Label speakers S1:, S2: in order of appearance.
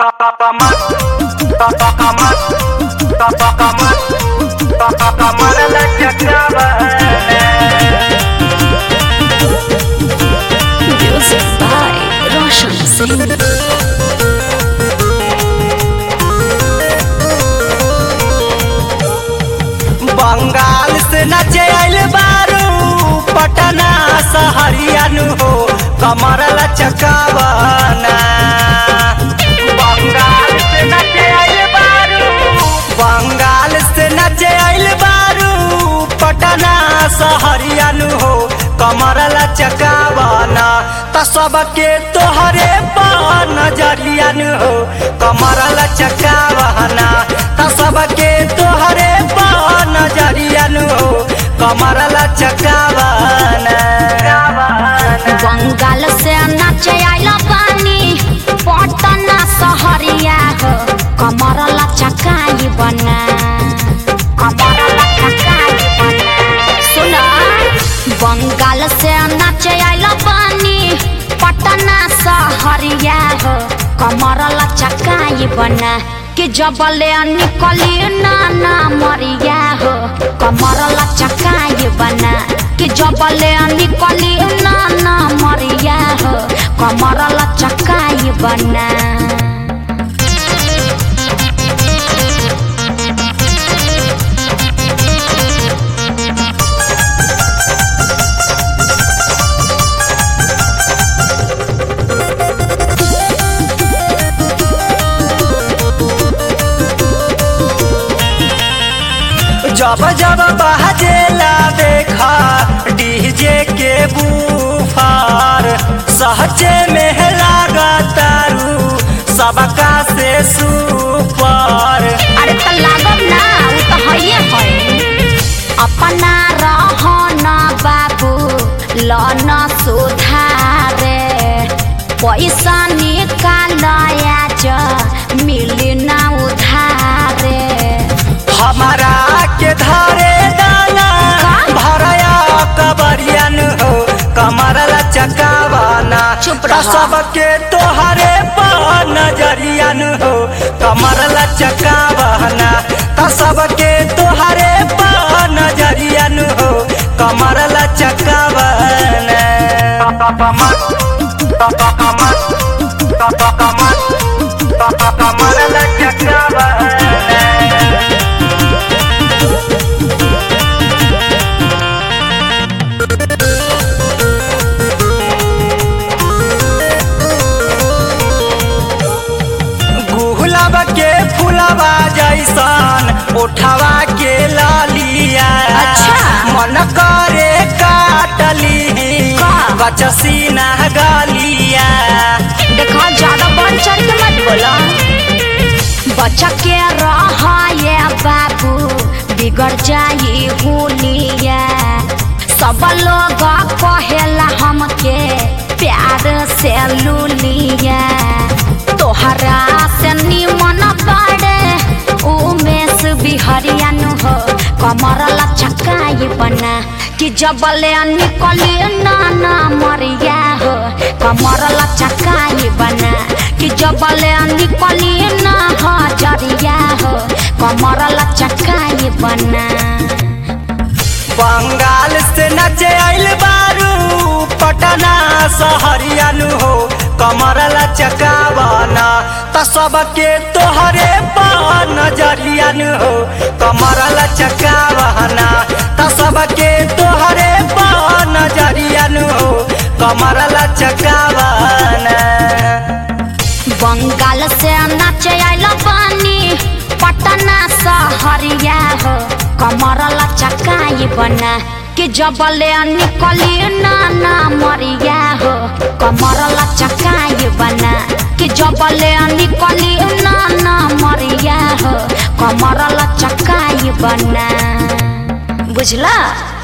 S1: Music by Roshan Singh.
S2: Bengal से नचे आइल बारू पटना सहरियानु हो कमर लचकावना बंगाल से नचे आइल बारू बंगाल से नचे आइल बारू पटना सहरियानु हो कमर लचकावना त सबके तोहरे पा नजरियानु हो कमर लचकावना त सबके तोहरे पा नजरियानु हो कमर लचकावना
S1: बंगाल से नाचे आइला पानी पटना सहरिया हो कमर लचकाई बना कमर लचकाई बना सुना बंगाल से नाचे आइला पानी पटना सहरिया हो कमर लचकाई बना कि जबले निकली नाना मरिया हो कमर लचकाई बना कि जबले निकली नाना मरिया हो कमर लचकाई बना
S2: जब जब बहजेला देखा डीजे के बूफार सहजे में लागतारू सबका से सुपर
S1: अरे त लागब ना उ त हइए है अपना रहन बाबू लन सुधारे पैसा निकालया ज मिली ना उधारे
S2: हमारा के धारे दाना भरया कबरियन हो कमर लचकावाना
S1: चुप रहा।
S2: त सबके तोहरे पा नजरियन हो कमर लचकावाना त सबके तोहरे पा नजरियन हो कमर लचकावाना कमर लचकावाना गुलाब के फुलवा जैसन उठवा के लालिया
S1: अच्छा।
S2: मन करे काटली
S1: का?
S2: बचसीना गालिया
S1: देखा ज्यादा बढ़ चढ़ के मत बोला बच्चा के रहा ये बाबू बिगड़ जाई हुलिया सब लोग कहेला हमके प्यार से लुलिया तोहरा से निमन बाड़े उमेश बिहरियन हो कमर लचकाई बना कि जबले निकली नाना मरिया हो कमर लचकाई बना कि जबले निकली ना हजरिया हो कमर लचकाई बना
S2: बंगाल से नचे आइल बारू पटना सहरियानु हो कमर लचकावाना त सबके तोहरे पा नजरियानु हो कमर लचकावाना त सबके तोहरे पा नजरियानु हो कमर लचकावाना
S1: बंगाल से नाचे आइल पानी पटना सहरिया हो कमर लचकाई बना कि जबले निकली नाना मरिया हो कमर लचकाई बना कि जबले निकली नाना मरिया हो कमर लचकाई बना बुझला